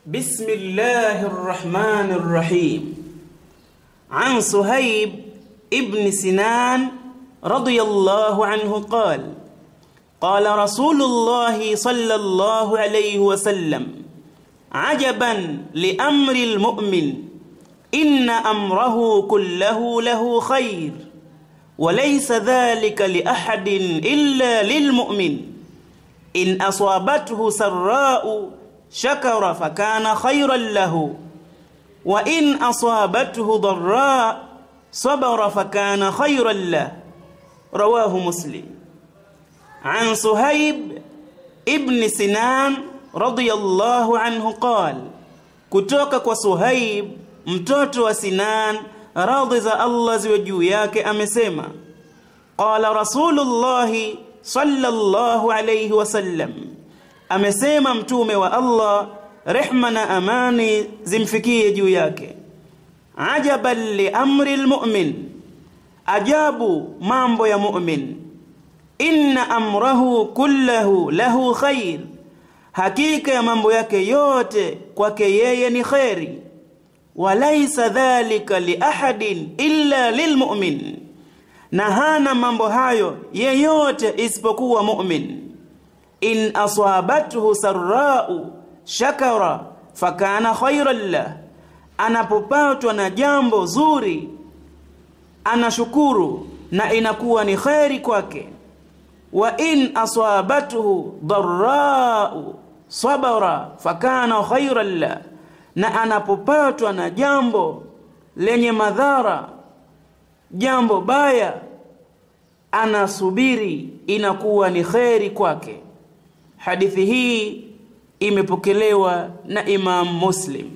بسم الله الرحمن الرحيم عن صهيب ابن سنان رضي الله عنه قال قال رسول الله صلى الله عليه وسلم عجبا لأمر المؤمن إن أمره كله له خير وليس ذلك لأحد إلا للمؤمن إن أصابته سراء شكر فكان خيرا له وإن أصابته ضراء صبر فكان خيرا له رواه مسلم عن صهيب ابن سنان رضي الله عنه قال kutoka kwa Suhaib mtoto wa Sinan radhi za Allah ziwe juu yake amesema qala rasulullah sallallahu alayhi wasallam amesema mtume wa Allah rehma na amani zimfikie juu yake ajaban li amri almu'min ajabu mambo ya mu'min inna amrahu kullahu lahu khair hakika ya mambo yake yote kwake yeye ni khairi walaysa dhalika li ahadin illa lilmu'min na hana mambo hayo yeyote isipokuwa mu'min in asabathu sarra'u shakara fakana khairan lah anapopatwa na jambo zuri anashukuru na inakuwa ni khairi kwake wa in asabathu dharra'u sabara fakana khairan lah na anapopatwa na jambo lenye madhara jambo baya anasubiri inakuwa ni kheri kwake hadithi hii imepokelewa na Imam Muslim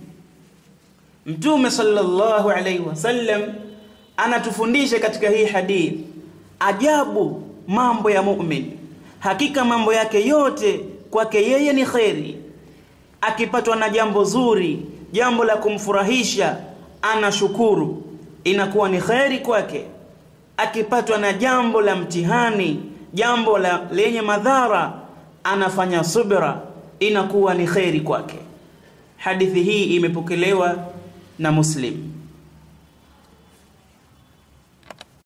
Mtume sallallahu alaihi wasallam anatufundisha katika hii hadithi ajabu mambo ya mu'min hakika mambo yake yote kwake yeye ni kheri akipatwa na jambo zuri jambo la kumfurahisha anashukuru inakuwa ni kheri kwake akipatwa na jambo la mtihani jambo la lenye madhara anafanya subra inakuwa ni kheri kwake hadithi hii imepokelewa na muslim